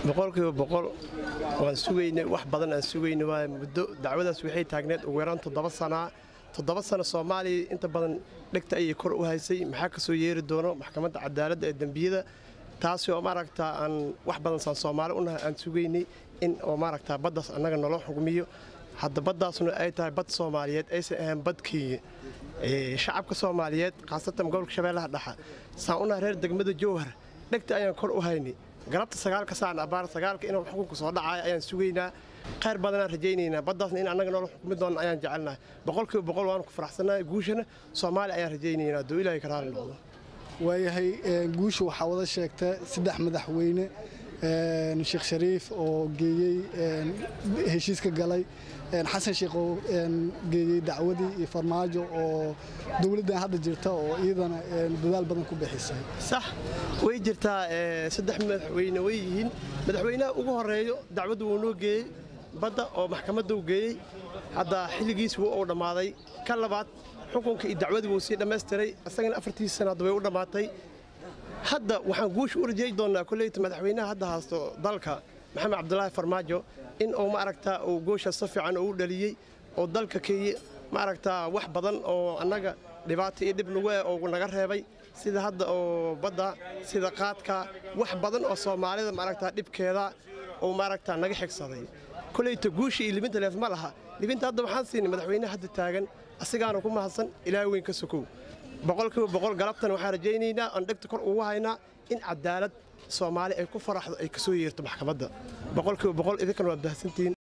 boqolkiiba boqol waan sugaynay wax badan aan sugaynay waa muddo dacwadaas waxay taagneed ugu yaraan toddoba sanaa toddoba sano soomaaliya inta badan dhegta ayay kor u haysay maxaa ka soo yeeri doono maxkamadda cadaaladda ee dembiyada taasi oo maaragtaa aan wax badan saan soomaali unahay aan sugaynay in oo maaragtaa baddaas annaga naloo xugmiyo hadda baddaasna ay tahay bad soomaaliyeed aysan ahayn badkii shacabka soomaaliyeed khaasatan gobolka shabeellaha dhexa saan unahay reer degmada jowhar dhegta ayaan kor u haynay galabta sagaalka saan abaar sagaalka inuu xukunka soo dhacayo ayaan sugaynaa khayr badanaan rajaynaynaa baddaasna in annaga noola xukmi doona ayaan jecelnahay boqolkiiba boqol waanu ku faraxsannahay guushana soomaaliya ayaan rajaynaynaa hadduu ilaahay ka raali noqdo waayahay guusha waxaa wada sheegta saddex madaxweyne sheekh shariif oo geeyey heshiiska galay xasan sheekh oo geeyey dacwadii iyo farmaajo oo dowladdan hadda jirta oo iyadana dadaal badan ku bixisay sax way jirtaa saddex madaxweyne way yihiin madaxweynaha ugu horeeyo dacwaddu wuu noo geeyey badda oo maxkamadda u geeyey hadda xilligiis wuu uu dhammaaday ka labaad xukunka iyo dacwadii wuu sii dhammaystiray isagana afartiisa sana hadda way u dhammaatay hadda waxaan guusha u rajeey doonnaa kolleyta madaxweynaha hadda haasto dalka maxamed cabdulaahi farmaajo in uu maaragtaa uu goosha si fiican uu dhaliyey oo dalka keeye maaragtaa wax badan oo annaga dhibaato iyo dhib nagu eh oo naga reebay sida hadda oo badda sida qaadka wax badan oo soomaalida maaragtaa dhibkeeda uu maaragtaa naga xigsaday kolleyta guusha iyo libinta leef ma laha libinta hadda waxaan siinay madaxweynaha hadda taagan asigaana ku mahadsan ilaahay weyn ka sokow boqolkiiba boqol galabtan waxaan rajaynaynaa aan dhegta kor ugu haynaa in cadaalad soomaali ay ku faraxdo ay ka soo yeerto maxkamadda boqolkiiba boqol idinkan waa baahsantihiin